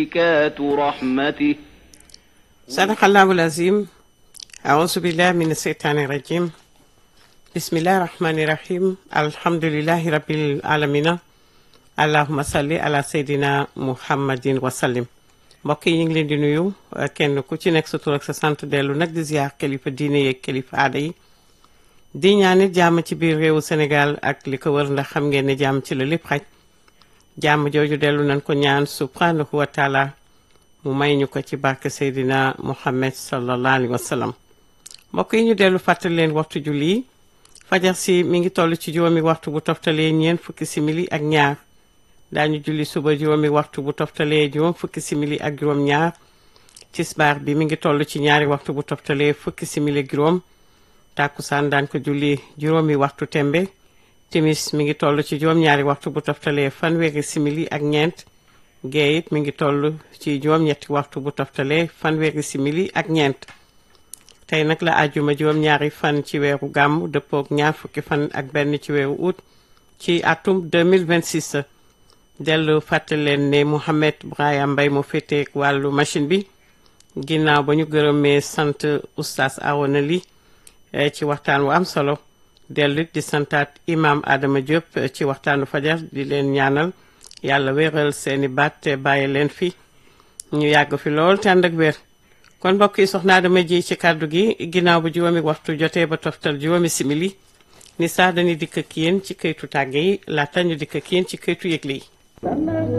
بركات رحمته صدق الله العظيم أعوذ بالله من الشيطان الرجيم بسم الله الرحمن الرحيم الحمد لله رب العالمين اللهم صل على سيدنا محمد وسلم mbokk yi ñu ngi leen di nuyu kenn ku ci nekk sa tur ak sa sant dellu nag di ziar kilifa diine yeeg kilifa aada yi di ñaanit jàmm ci biir réewu Sénégal ak li ko wër ndax xam ngeen ne jàmm ci la lépp xaj jàmm jooju dellu nañ ko ñaan subhanahu wa taala mu may ñu ko ci barke Seydina Muhammad sallallahu alayhi wa sallam mbokk yi ñu dellu fàttali leen waxtu julli fajar si mi ngi toll ci juróomi waxtu bu toftalee ñeent fukki simili ak ñaar daañu julli suba juróomi waxtu bu toftalee juróom fukki simili ak juróom ñaar tisbaar bi mi ngi toll ci ñaari waxtu bu toftalee fukki simili ak juróom tàkkusaan daan ko julli juróomi waxtu tembe timis mi ngi toll ci juróom ñaari waxtu bu toftalee fanweeri simili ak ñeent gee it mi ngi toll ci juróom ñetti waxtu bu toftalee fanweeri simili ak ñeent tey nag la àjjuma juróom ñaari fan ci weeru gàmm dëppook ñaar fukki fan ak benn ci weeru août ci atum 2026 dellu fàttali leen ne Mouhamed Brahima Mbaye mu féeteeg wàllu machine bi ginnaaw ba ñu gërëmee sant oustaz Arona Ly ci waxtaan wu am solo dellu di santaat imam Adama Diop ci waxtaanu fajar di leen ñaanal yàlla wéeral seeni baat te bàyyi leen fi ñu yàgg fi lool te ànd ak wér kon mbokk yi soxna Adama ji ci kàddu gi ginnaaw bu juróomi waxtu jotee ba toftal juróomi simili ni sax dañuy dikk ak yéen ci këytu tàgge yi laata ñu dikk ak yéen ci këytu yëgle yi